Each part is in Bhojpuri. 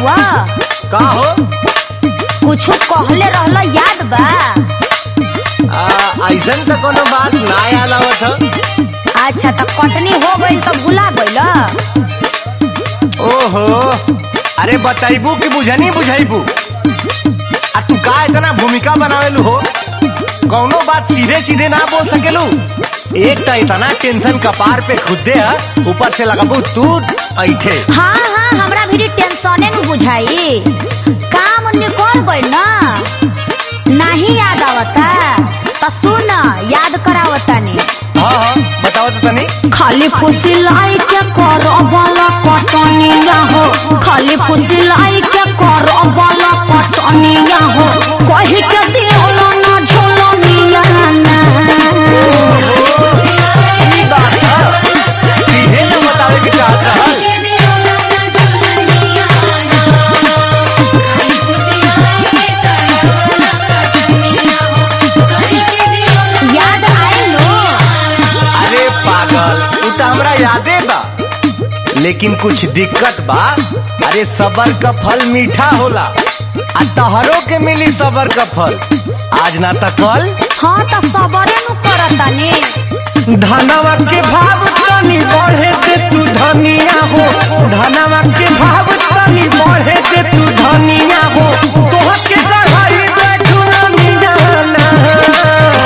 हवा का हो कुछ कहले रहला याद बा आ, ऐसन तो कोनो बात ना याद आवत ह अच्छा तो कटनी हो गई तो भुला गईल ओहो अरे बताइबू कि बुझनी बुझाइबू आ तू का इतना भूमिका बनावेलू हो कौनो बात सीधे सीधे ना बोल सकेलू एक तो इतना टेंशन कपार पे खुदे है ऊपर से लगाबू तू ऐठे हाँ हाँ हमरा भी टेंशने न बुझाई काम निकल गई ना नहीं याद आवता तो सुन याद करावतानी हाँ हाँ बताओ तो तनी खाली खुशी लाई के करो वाला कटनिया हो खाली खुशी लाई के करो वाला कटनिया हो कही के दियोला ना झोलनिया ना ई बात है सीधे ना बतावे के चाहत रहल याद आए लो अरे पागल उ तो हमरा यादे बा लेकिन कुछ दिक्कत बा अरे सबर का फल मीठा होला आ तहरो के मिली सबर का फल आज ना त कल हाँ तो सबरे नु करतानी धनवा के भाव तनी बढ़े दे तू धनिया हो धनवा के भाव तनी बढ़े दे तू धनिया हो तोह के गढ़ाई बैठू रनिया ना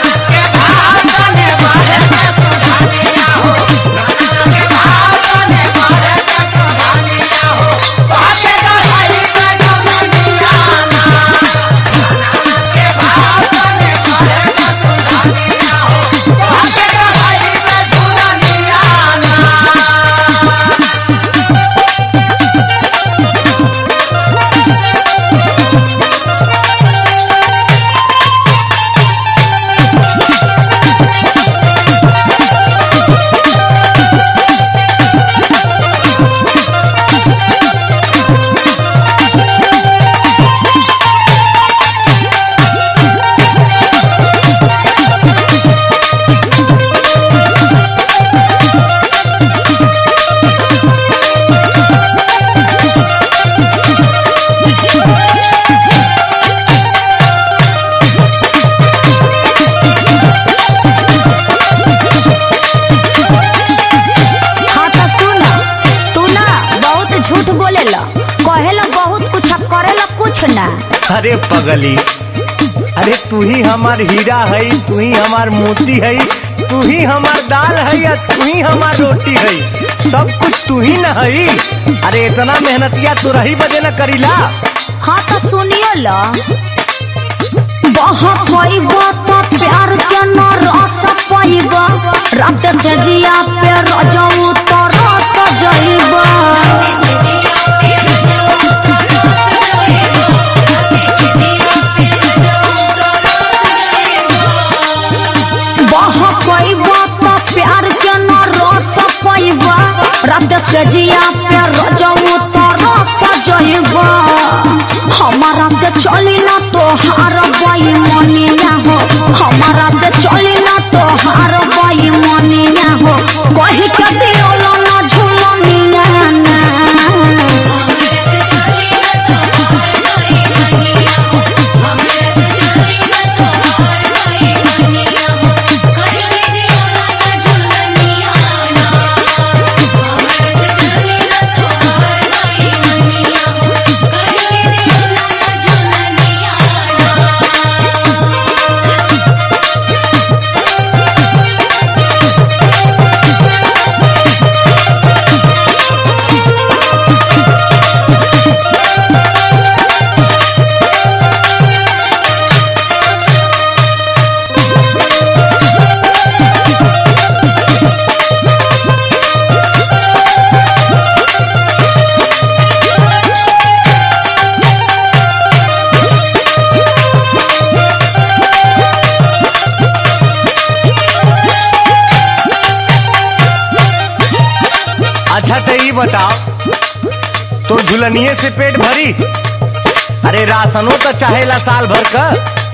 हाँ तो सुन तू ना बहुत झूठ बोलेला कहेला बहुत कुछ आ करेला कुछ ना अरे पगली अरे तू ही हमार हीरा है तू ही हमार मोती है तू ही हमार दाल है या तू ही हमार रोटी है सब कुछ तू ही न है अरे इतना मेहनतिया तू रही बजे न करीला हाँ तो सुनियो ला बहुत पैबा तो प्यार के न रस पैबा रात से जिया पे रजऊ तो रस जइबा बहुत पैबा तो प्यार के न रस पैबा रात से जिया पे रजऊ तो रस जइबा हमारा से चली ना तो हार बाई मनिया हो हमारा से चली ना तो हार बाई मनिया हो कही के दियोला ना झूलनिया ना अच्छा तो ये बताओ तो झुलनिए से पेट भरी अरे राशनो तो चाहेला साल भर का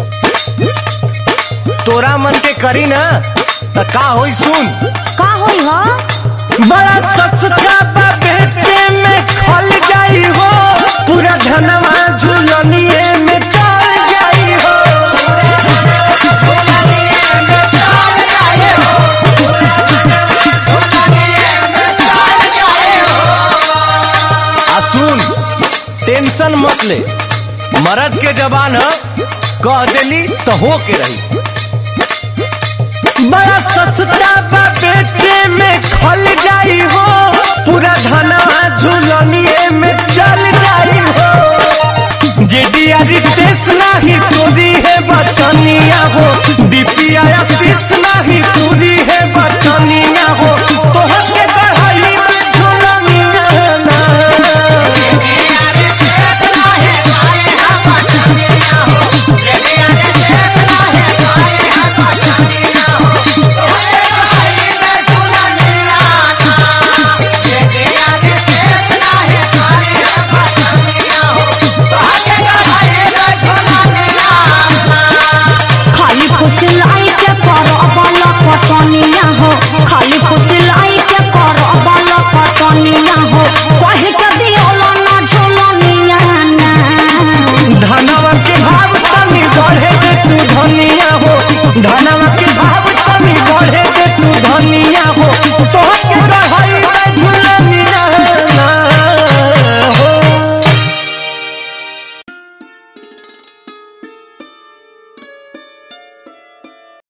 तोरा मन के करी ना तो का होई सुन का होई हो बड़ा सस्ता बा बेचे में खल जाई हो सुन टेंशन मत ले मर्द के जबान ह, कह देली तो हो के रही बड़ा सस्ता बा बेचे में खल जाई हो पूरा धना झुलनिए में चल जाई हो जेडिया रितेश नाही तोरी है बचनिया हो